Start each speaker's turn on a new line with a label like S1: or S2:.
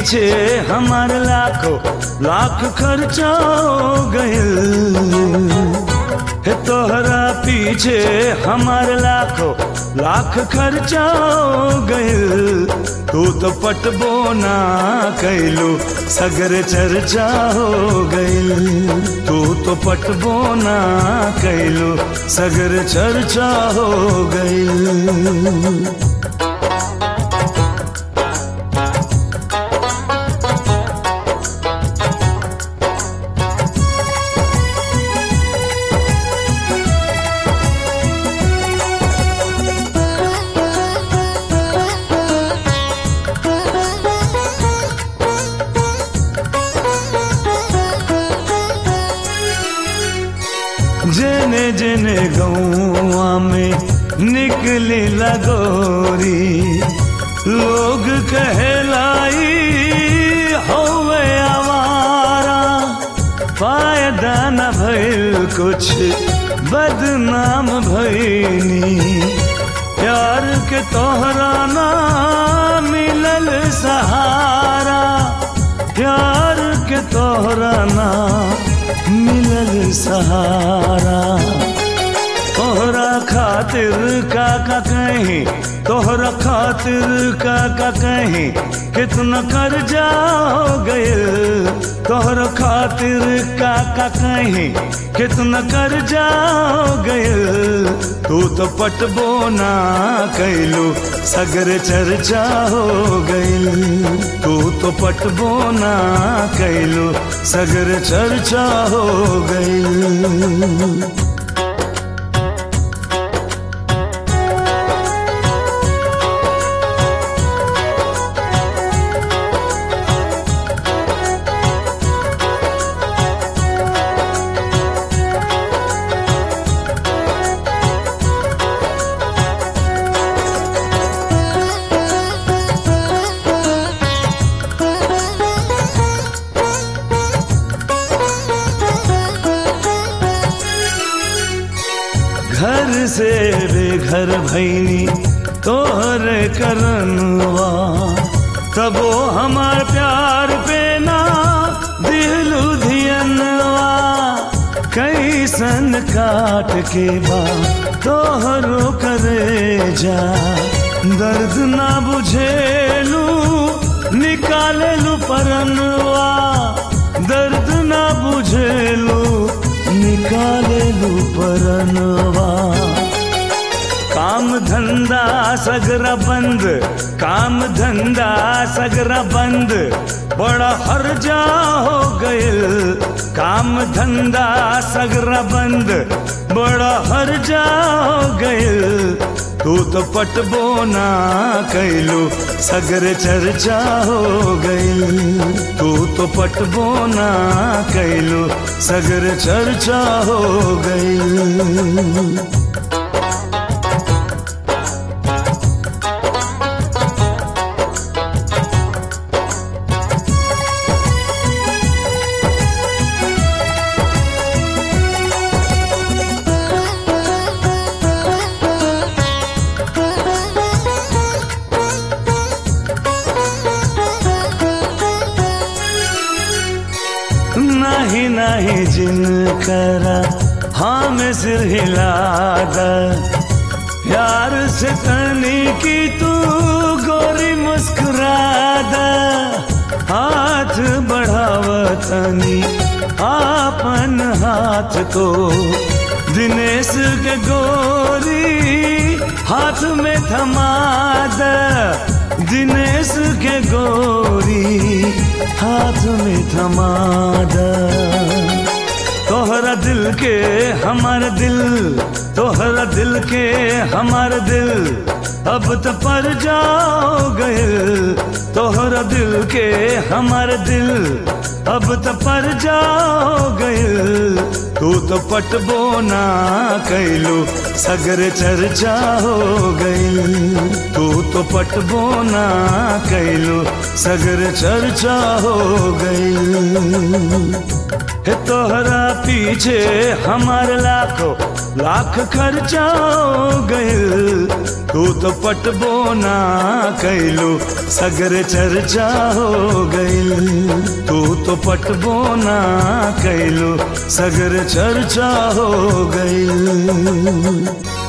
S1: पीछे हमार लाखों लाख खर्चा हो गइल हे तोहरा पीछे हमार लाखों लाख खर्चा हो गइल तू तो पटबो ना कैलू सगर चर्चा हो गइल तू तो पटबो ना कैलू सगर चर्चा हो गइल जेने जेने गौआ में निकली लगोरी लोग कहलाई होवे आवारा फायदा न भइल कुछ बदनाम भइनी प्यार के तोहरा ना मिलल सहारा प्यार के तोहरा ना मिलल सहारा तोहरा खातिर का का कहीं तोहरा खातिर का का कहीं कितना कर्जा हो गइल तोहरा खातिर का का कहीं कितना कर्जा हो गइल तू तो पटबो ना कैलू सगर चर्चा हो गइल तू तो पटबो ना कैलू सगर चर्चा हो गइल घर से बेघर भैनी तोहर करनवा तबो हमार प्यार पे ना दिलू धियनवा कैसन काट के बा तोहरो करे जा दर्द ना बुझेलू निकालेलू परनवा दर्द ना बुझेलू निकालेलू परनवा काम धंधा सगरा बंद काम धंधा सगरा बंद बड़ा हर्जा हो गइल काम धंधा सगरा बंद बड़ा हर्जा हो गइल तू तो पटबो ना कैलू सगर चर्चा हो गइल तू तो पटबो ना कैलू सगर चर्चा हो गइल नहीं नहीं जिन करा हाँ में सिर हिला यार से तनी की तू गोरी मुस्कुरा दा हाथ बढ़ावतनी आपन हाथ को दिनेश के गोरी हाथ में थमा द दिनेश के गोरी हाथ में थमा द तोहरा दिल के हमार दिल तोहरा दिल के हमार दिल अब तो पर जाओ गए तोहरा दिल के हमार दिल अब तो पर जाओ गए तू तो पटबो ना कैलू सगर चर्चा हो गई तू तो पटबो ना कैलू सगर चर्चा हो गई हे तोहरा पीछे हमार लाखों लाख खर्चा हो गइल तू तो पटबो ना कैलू सगर चर्चा हो गइल तू तो पटबो ना कैलू सगर चर्चा हो गइल